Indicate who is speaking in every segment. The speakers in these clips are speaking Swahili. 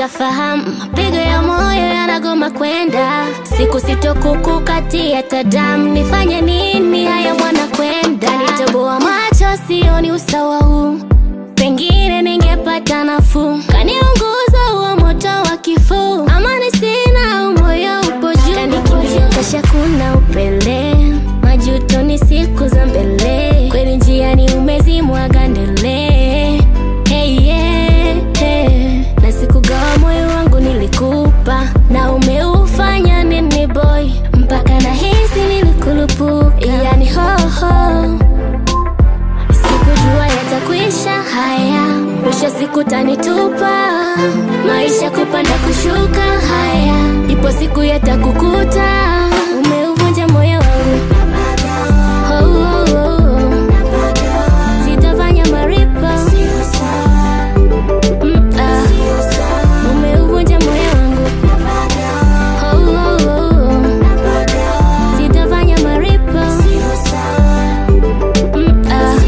Speaker 1: nishafahamu mapigo ya moyo yanagoma kwenda, siku sitokukukatia tadamu, nifanye nini? Haya mwana kwenda, kanitoboa macho, sioni usawa huu, pengine ningepata nafuu, kaniunguza huo moto wa kifuu, amani sina, moyo upo juu, kanikimbia kasha, kuna upele, majuto ni siku za mbele, kweli njiani umezimwaga ndele Hey, yeah, hey. Na sikugawa moyo wangu nilikupa, na umeufanya nini boy, mpaka na hisi nilikulupuka, yani hoho, sikujua yatakwisha haya, mwisho siku tanitupa, maisha kupanda kushuka, haya ipo siku yatakukuta, umeuvunja moyo wangu oh, oh, oh, oh. Sitafanya maripo Mm, ah. Umeuvunja moyo wangu Oh, oh, oh, oh. Sitafanya maripo Mm, ah.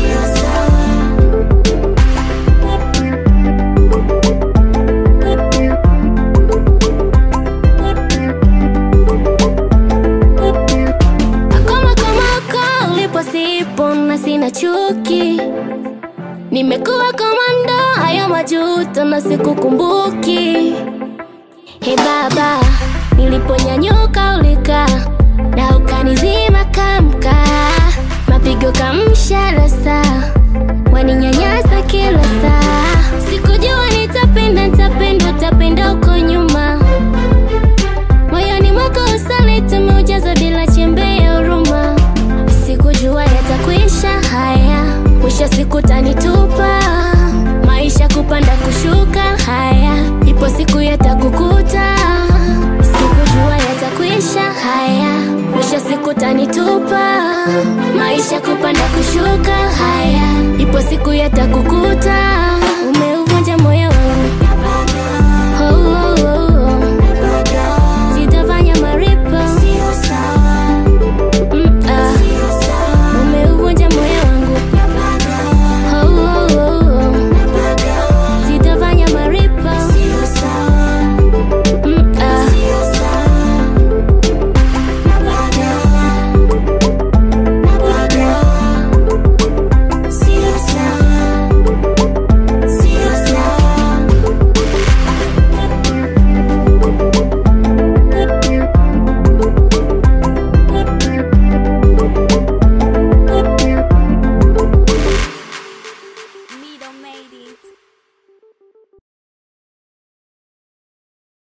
Speaker 1: Akoma komoko ulipo sipo na sina chuki Nimekuwa komando, hayo majuto na sikukumbuki. He baba, niliponyanyuka ulika na ukanizima kamka, mapigo kamshara saa, waninyanyasa kila saa. Sikujua nitapenda, nitapenda, utapenda uko nyuma, moyoni mwako usaliti umeujaza bila chembe ya huruma. Sikujua yatakwisha haya, mwisho siku tanitupa, maisha kupanda kushuka, haya ipo siku yatakukuta. Sikujua yatakwisha haya, mwisho siku tanitupa, maisha kupanda kushuka, haya ipo siku yatakukuta.